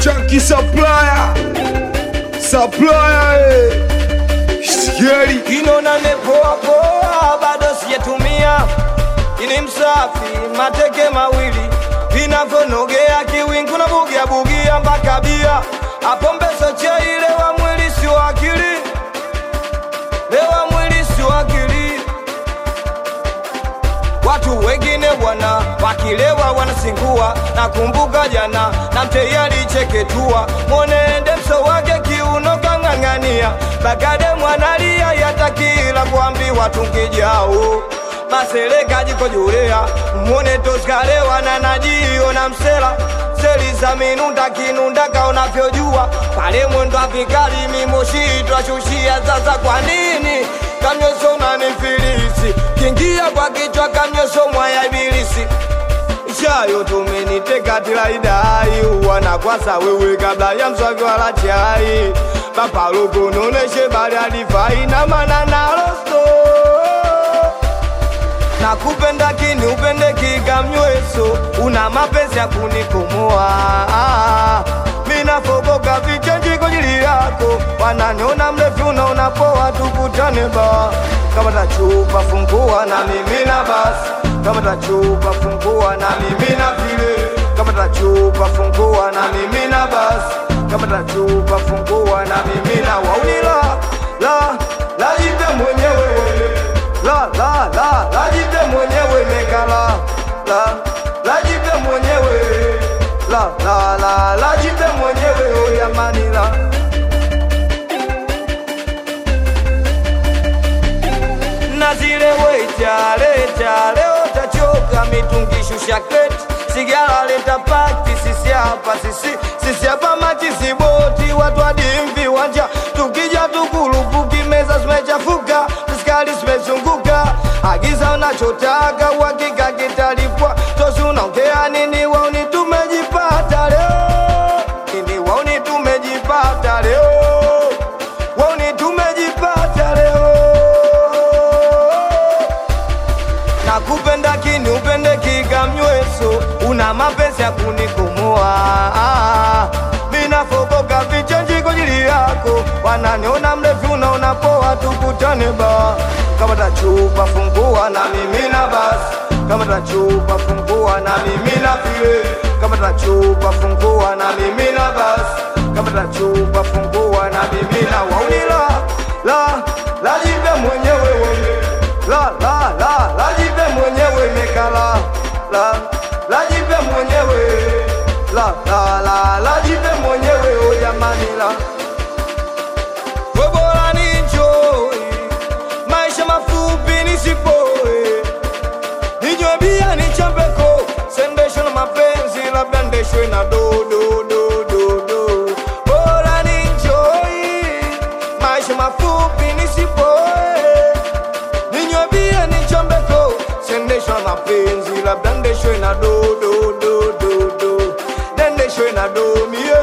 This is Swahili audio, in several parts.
Chunky supplier supplier eh. Sikieli Kinona nepoa poa, bado sijatumia. Ini msafi, mateke mawili vinavyonogea kiwingu na bugia bugia mpaka bia. Hapo mbeso cheile wa mwili si wa akili, lewa mwili si wa akili. Watu wengine bwana wakilewa wanasingua. Nakumbuka jana na mtei alicheketua, mwenende mso wake kiuno kang'ang'ania, bagade mwanalia yatakila kuambiwa tungijao maseleka jikojulea mwone toskalewa na najiona msela seli za minunda kinunda kaonavyojua pale mwendo avikali mimoshitwa shushia sasa kwa nini kamnyoso unanifilisi kingia kwa kichwa kamnyoso mwaya ibilisi shayo tumeniteka tilaidai uwana kwasa wewe kabla ya mswaki wala chai papalokononeshe bali alifai na mananalosto nakupenda kini upende kikamnyweso una mapenzi ya kunikomoa minafogoka vichenji kwa ajili yako wananiona mrefu unaona poa tukutane ba kama tachupa fungua na mimina basi kama tachupa fungua na mimina vile kama tachupa fungua na mimina basi kama tachupa fungua na mimina waunila la la jipe mwenyewe la la la la jipe mwenyewe mekala la la jipe mwenyewe la la la la jipe mwenyewe oyamanila na zile wecha leta leo tachoka mitungishusha kreti sigara leta paki sisi hapa sisi sisi hapa machizi boti watu hadi viwanja tukija tukurupuki meza zimechafuka skali zimezunguka agiza unachotaka uhakika kitalipwa tosi unaongea nini wauni tumejipata leo nini wauni tumejipata leo wauni tumejipata leo nakupenda kini upende kikamnyweso una mapenzi ya kunikomoa minafogoka vichenji kwa ajili yako wananiona mrefu unaona poa tukutane ba kama tachupa fungua na mimina basi kama tachupa fungua na mimina vile kama tachupa fungua na mimina basi kama tachupa fungua na mimina waunila la la jipe mwenyewe wewe la la la la jipe mwenyewe mekala la la jipe mwenyewe la la la la jipe mwenyewe o jamani la webora ninjoi maisha mafupi nisipoe ninywe bia nichambeko sendesho na mapenzi labda ndeshwe na do do do do do bora ninjoi maisha mafupi nisipoe ninywe bia nichambeko sendeshwa mapenzi labda ndeshwe na do do do do do nendeshwe na domie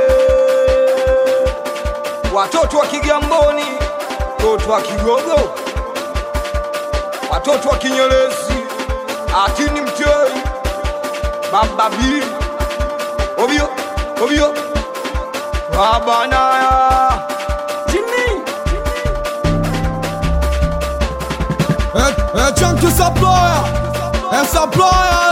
watoto wa kigamboni watoto wa kigogo watoto wa kinyerezi atini mtei baba b ovyo ovyo babanaya jimmy Eh, eh, Chunky supplier eh, supplier